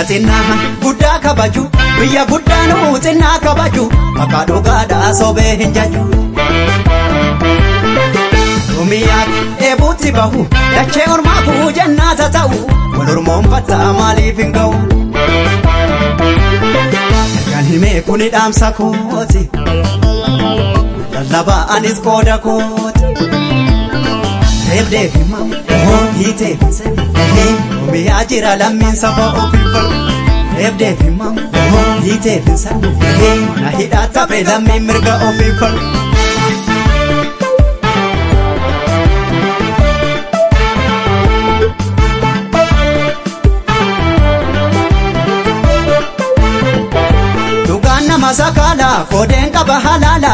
xinnaa guddaa kabaju biyya guddaanuu xinnaa kabaju maqaa dhugaadhaa sobee hin jaju. Oromiyaa eebuutti bahu dachee ormaafuu jannaata ta'u wal ormoonfattaa maaliif hin ga'u. Kan himee kuni dhaamsa kooti lallabaa anis qooda kooti. Reebdee fi mamu hiitee fi sani Oromiyaa jira lammiin saba ofii falu. Reebdee fi mamu hiitee fi sani na hidhaa taphee lammiin mirga ofii falu. Dhugaan nama sakaala koodeen qaba halaala.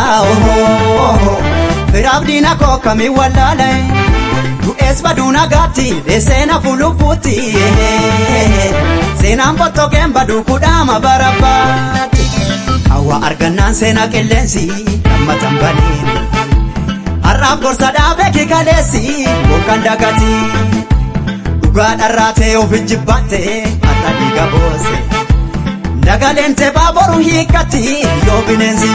Firaaf diina koo kamiin wallaala. Du'ees baduu nagaatti deesseena fulubbuutti. Seenaan fottogeen baduu kudhaama barabbaatti. Hawwa argannaan seenaa qilleensi lammatan baniini. Har'aaf gorsa dhaabee kikaleessi bokkaan dagati. Dhugaa dharraa ta'e ofi jibbaatte har'a dhiiga boose. Dagaleen teebaa boru hiikkatti yoo bineensi.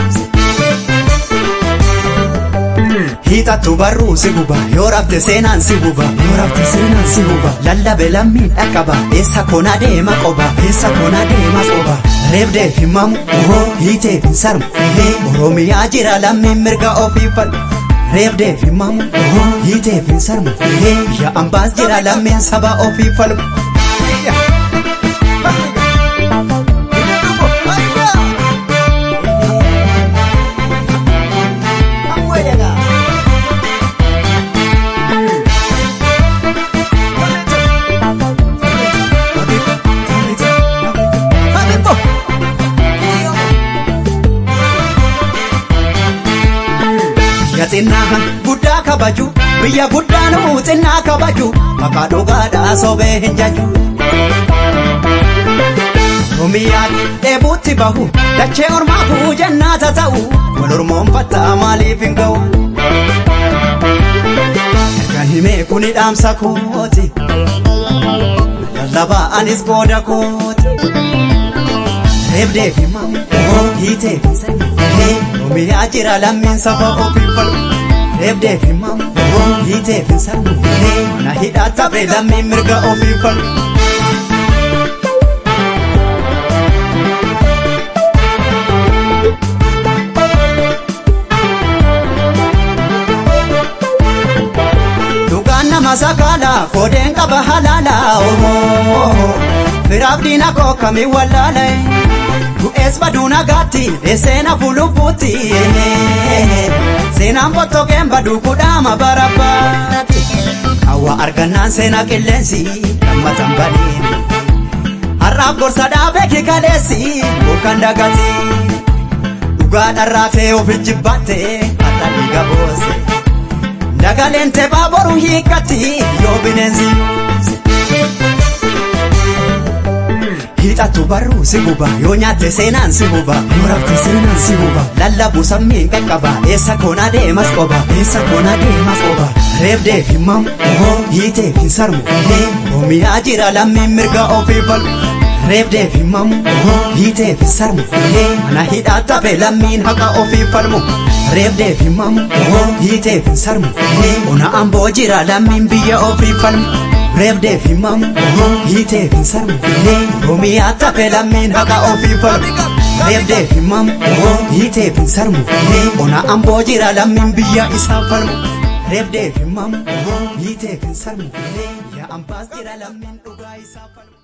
Hiixattu barruu si guba yoo rafte seenaan si guba yoo rafte seenaan si guba lallabe lammiin dhaqqaba eessa koona deema qoba eessa koona deema qoba reebdee fi mamu ohoo hiitee fi sarmu oromiyaa jira lammiin mirga ofii falmu reebdee fi mamu ohoo hiitee fi sarmu biyya ambaas jira lammiin saba ofii falmu. xinnaa guddaa kabaju biyya guddaanuu xinnaa kabaju maqaa dhugaadhaa sobee hin jaju. Oromiyaa eebuutti bahu dachee ormaafuu jannaata ta'u wal ormoonfattaa maaliif hin ga'u. Kan himee kuni dhaamsa kooti lallabaa anis qooda kooti. Reebdee fi mamu hiitee fi sani Oromiyaa jira lammiin saba ofii falmu. Reebdee fi mamu hiitee fi sani na hidhaa taphee lammiin mirga ofii falmu. Dhugaan nama sakaala koodeen qaba halaala. Firaaf diina koo kamiin wallaala. Du'ees baduu nagaatti deesseena fulubbuutti. Seenaan fottogeen baduu kudhaama barabbaatti. Hawwa argannaan seenaa qilleensi lammatan baniini. Har'aaf gorsa dhaabee kikaleessi bokkaan dagati. Dhugaa dharraa ta'e ofi jibbaatte har'a dhiiga boose. Dagaleen teebaa boru hiikkatti yoo bineensi. Hiixattu barruu si guba yoo nyaatte seenaan si huba yoo rafte seenaan si huba lallabu sammiin qaqqaba eessa koona deemas qoba eessa koona deemas qoba reebdee fi mamu ohoo hiitee fi sarmu oromiyaa jira lammiin mirga ofii falmu reebdee fi mamu ohoo hiitee fi sarmu mana hidhaa taphee lammiin haqa ofii falmu reebdee fi mamu ohoo hiitee fi sarmu ona amboo jira lammiin biyya ofii falmu. Reebdee fi mamu hiitee fi sarmu Oromiyaa taphee lammiin haqa ofii falmu. Reebdee fi mamu hiitee fi sarmu ona amboo jira lammiin biyya isaa falmu. Reebdee fi mamu hiitee fi sarmu yaa ambaas jira lammiin dhugaa isaa falmu.